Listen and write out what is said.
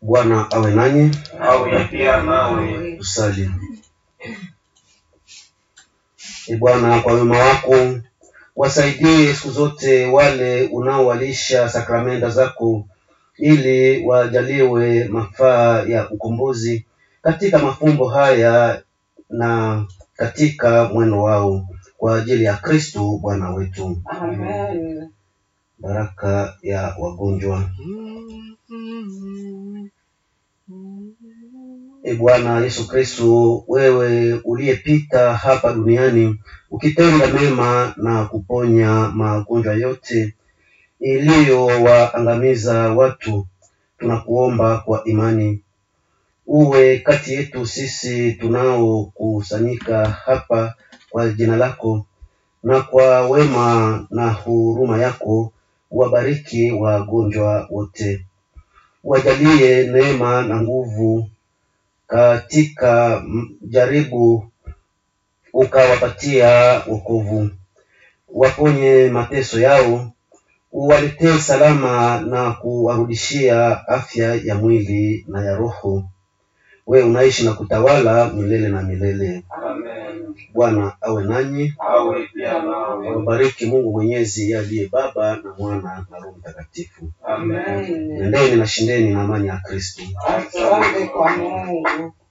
Bwana awe nanyi. awe pia nawe. Tusali. E Bwana, kwa wema wako wasaidie siku zote wale unaowalisha sakramenta zako, ili wajaliwe mafaa ya ukombozi katika mafumbo haya na katika mwendo wao, kwa ajili ya Kristo Bwana wetu. Amen. Baraka ya wagonjwa. E Bwana Yesu Kristo, wewe uliyepita hapa duniani ukitenda mema na kuponya magonjwa yote iliyowaangamiza watu, tunakuomba kwa imani uwe kati yetu sisi tunaokusanyika hapa kwa jina lako, na kwa wema na huruma yako wabariki wagonjwa wote, wajalie neema na nguvu katika m- jaribu, ukawapatia wokovu, waponye mateso yao, uwaletee salama na kuwarudishia afya ya mwili na ya roho. Wewe unaishi na kutawala milele na milele. Amen. Bwana awe nanyi, awe pia nawe. wabariki Mungu Mwenyezi, yeye aliye Baba na Mwana na Roho Mtakatifu. Amen. Amen. Nendeni na shindeni na amani ya Kristo. Asante kwa Mungu.